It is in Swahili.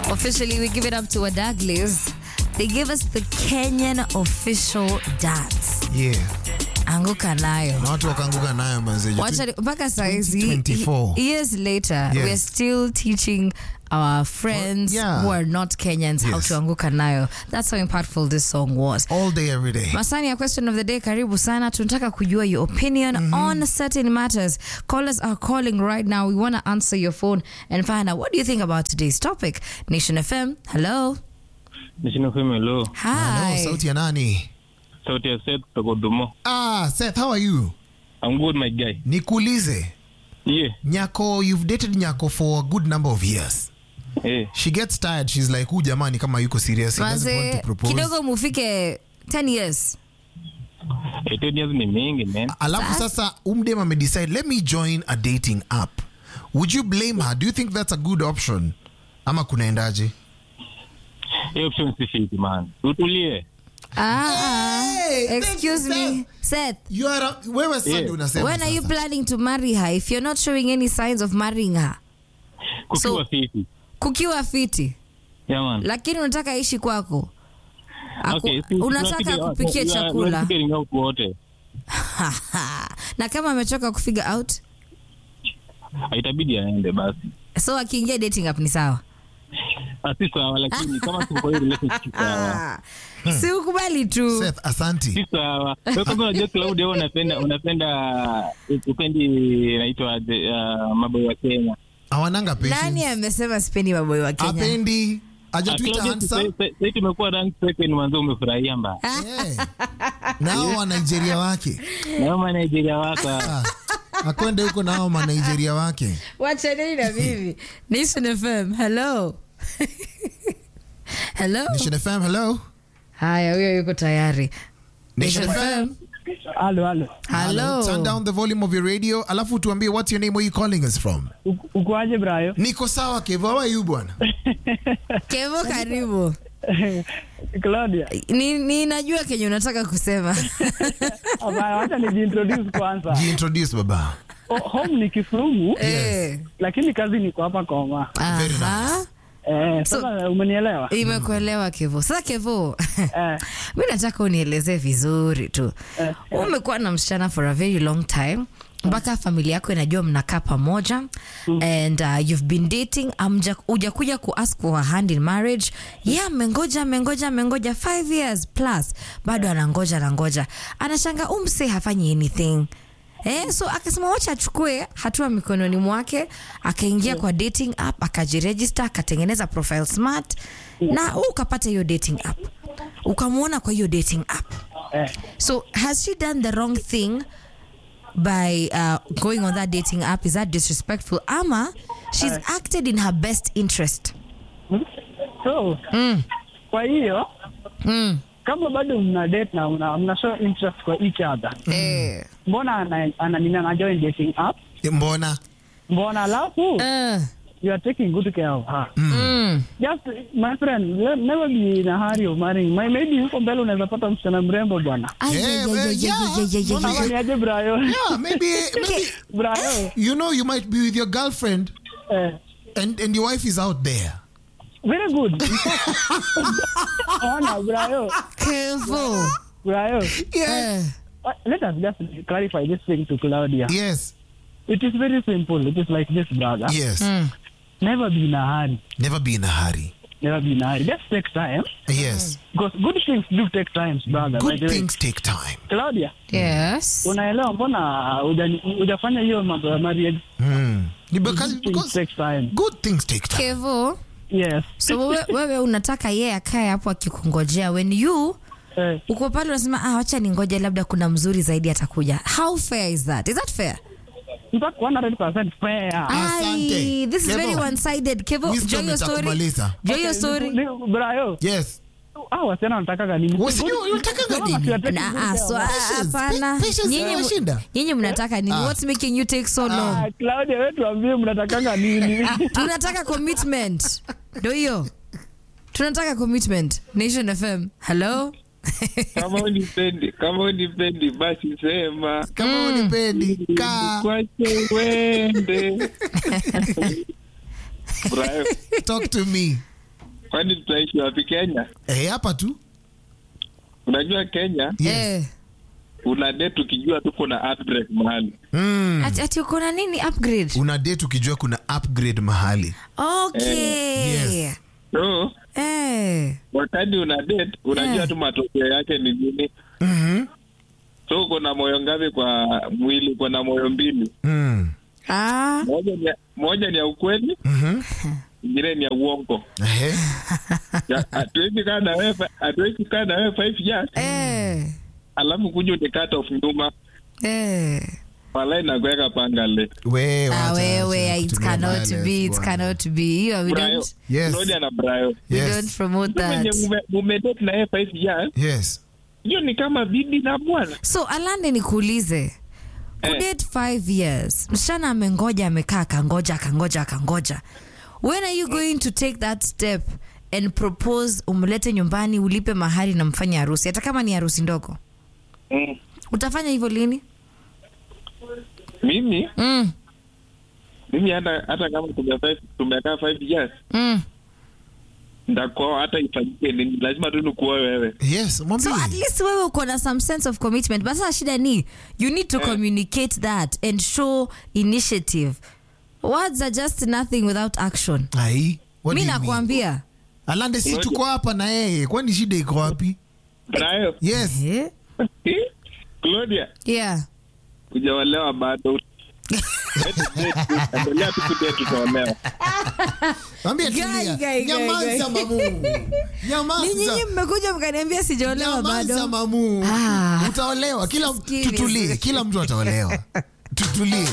Officially, we give it up to Wadaglis. They give us the Kenyan official dance. Yeah. Anguka nayo. Na watu wakaanguka nayo manze. Wacha mpaka saizi 2024. years later Yes. we're still teaching our friends Well, yeah. who are not Kenyans how Yes. to anguka nayo. That's how impactful this song was. All day every day. Masani ya question of the day, karibu sana. Tunataka kujua your opinion on certain matters. Callers are calling right now. We want to answer your phone and find out what do you think about today's topic. Nation FM, hello. Nishina FM hello. Hi. Hello, sauti ya nani? Sauti ya Seth kutoka Dumo. Ah, Seth, how are you? I'm good my guy. Nikuulize. Yeah. Nyako, you've dated Nyako for a good number of years. Eh. She gets tired. She's like, "Huyu jamani kama yuko serious, he doesn't want to Manze, propose." kidogo mufike 10 years. Eh, 10 years ni mingi man. Alafu sasa umdem amedecide, "Let me join a dating app." Would you blame her? Do you think that's a good option? Ama kunaendaje? Hiyo option si fit man. Utulie. Ah, Hey, excuse thank you, me. Seth, You are a, wewe Sunday Yeah. unasema when are you sasa. planning to marry her if you're not showing any signs of marrying her? Kukiwa So- fiti. Kukiwa fiti, Yeah man. lakini unataka ishi kwako. Aku, Okay, si- unataka tunafigure- akupikie we are- we are chakula figuring out wote. na kama amechoka kufigure out Itabidi aende basi. so akiingia dating app ni sawa Ah, si sawa lakini kama tuko kwa hiyo relationship si sawa. si ukubali tu Seth, asanti. Si sawa. Wewe kama unajua Claudia wewe unapenda unapenda upendi inaitwa uh, mambo ya Kenya. Hawananga nani patience. amesema sipendi maboi wa kenya Apendi. Hajatuita Claudia, handsome. sasa- sasa tumekuwa rank second mwanzo umefurahia mbaya. Yeah. Na hao wa Nigeria wake. Na kama Nigeria wako Ah, akwende huko na hao ma Nigeria wake. wachaneni na mimi nation fm hello hello Nation FM, hello. haya huyo yuko tayari Nation FM. Halo, halo. hello Turn down the volume of your radio. Alafu tuambie what's your name, where you calling us from? Uko- Ukoaje Brayo? Niko sawa Kevo, how are you bwana? kevo karibu Claudia. ni, ni najua kenye unataka kusema Hapana, wacha nijiintroduce kwanza. Jiintroduce baba. O- Home ni Kisumu, Eh. lakini kazi niko hapa Koma. Very Aha. Eh, sasa umenielewa? imekuelewa kevo sasa kevo Eh, mi nataka unielezee vizuri tu Eh, umekuwa na msichana for a very long time mpaka familia yako inajua mnakaa pamoja and uh, you've been dating amja- hujakuja kuask for her hand in marriage yeah amengoja amengoja amengoja five years plus bado anangoja anangoja anashanga umse hafanyi anything Eh, so akasema wacha achukue hatua mikononi mwake akaingia kwa dating app akajiregister akatengeneza profile smart na wewe ukapata hiyo dating app ukamwona kwa hiyo dating app eh. so has she done the wrong thing by uh, going on that dating app is that disrespectful ama she's acted in her best interest So, mm. kwa hiyo Mm. kama bado mna date na mna, mna show interest kwa each other, Eh. mbona ana, ana, nini ana join dating app? Mbona? Mbona alafu Uh. you are taking good care of her. Mm. Just my friend, le- never be in a hurry of marrying. My, maybe huko mbele unaweza pata msichana mrembo bwana. Ay, Yeah, ay, ay, well, ay, ay, yeah. ay, ay, ay, Mbona ay. kama ni aje Brayo? Yeah, maybe, maybe Brayo. you know you might be with your girlfriend Eh. and, and your wife is out there. Very good. Ona, Brayo. Kevo. Brayo. Eh. Uh, Let us just clarify this thing to Claudia. Yes. It is very simple. It is like this, brother. Yes. Mm. Never be in a hurry. Never be in a hurry. Never be in a hurry. Just take time. Yes. Because good things do take time, brother. by Good the way. things take time. Claudia, Yes. unaelewa mbona hujani- hujafanya hiyo mambo ya marriage? Hmm. Because, Good things because take time. good things take time. Kevo. Yes. So wewe, wewe unataka yeye akae hapo akikungojea when you Eh, uko pale unasema ah, wacha ningoje labda kuna mzuri zaidi atakuja. How fair is that? Is that fair? in fact, 100% fair. Asante. Ai, this is Kevo. very one-sided. Kevo, Wisdom join your story. itakumaliza. Join your Okay, story. ni- ni- Brayo, Yes. hao wasichana wanatakaga nini? Wasichana wanatakaga Kama nini? watu wataki Na, good ah, care so, of- ah, Patience. hapana. Pa- patience Nyinyi mu- inawashinda. nyinyi mnataka nini? Ah. What's making you take so long? Ah, Claudia, wewe tuambie mnatakanga nini? tunataka commitment ndo hiyo tunataka commitment nation fm hello kama unipendi kama unipendi basi sema Kama unipendi, kaa. kwache uende Brayo, Talk to me. kwani tutaishi wapi Kenya? Eh, hapa tu. Unajua Kenya Yes. Eh. una date ukijua tu kuna outbreak mahali. Mm. Ati, ati uko na nini upgrade? Una date ukijua kuna upgrade mahali. Okay. Yes. So Eh. wakati una date unajua Eh. tu matokeo yake ni nini. Mhm. So uko na moyo ngapi kwa mwili? Uko na moyo mbili, Mm. Ah. moja ni ya, moja ni ya ukweli, Mhm. ingine ni ya uongo. Ehe. Ya, Hatuwezi kaa na wewe, hatuwezi kaa na wewe five years Eh. alafu kuja ni cut off nyuma, Eh. walai na kuweka pangale. We, Ah, wacha, wewe, wacha it kutumia cannot violence, be, it bwana. cannot be. You, we Brayo, don't, Yes. Claudia na Brayo. we Yes. don't promote Mtu mwenye that. mume- mumedate na yeye five years, Yes. hiyo ni kama bibi na bwana. So Alande, nikuulize kudate five years, msichana amengoja, amekaa, akangoja, akangoja, akangoja. When are you going to take that step and propose, umlete nyumbani, ulipe mahari na mfanye harusi, hata kama ni harusi ndogo? Mm. Utafanya hivyo lini? Mimi Mm, mimi hata hata kama tumekaa tumekaa five years mm. ndakuoa hata ifanyike nini, lazima tu nikuoe wewe. Yes, mwambie. So at least wewe uko na some sense of commitment, but sasa shida ni you need to communicate that and show initiative. Words are just nothing without action. Ai, what Mi do you mean? nakwambia Alande, si Ngoja. tuko hapa na yeye, kwani shida iko wapi? Brayo, Yes. eh? Claudia, yeah. kujaolewa bado. Endelea tu kudate, tutaolewa. Mwambie Guy, tulia. guy, guy, Nyamaza guy. mamu. Ni Nyamaza. nyinyi mmekuja mkaniambia sijaolewa Nyamaza bado. mamu. Ah. Utaolewa. Kila Sisikii tutulie. vizuri. Kila mtu ataolewa. Tutulie.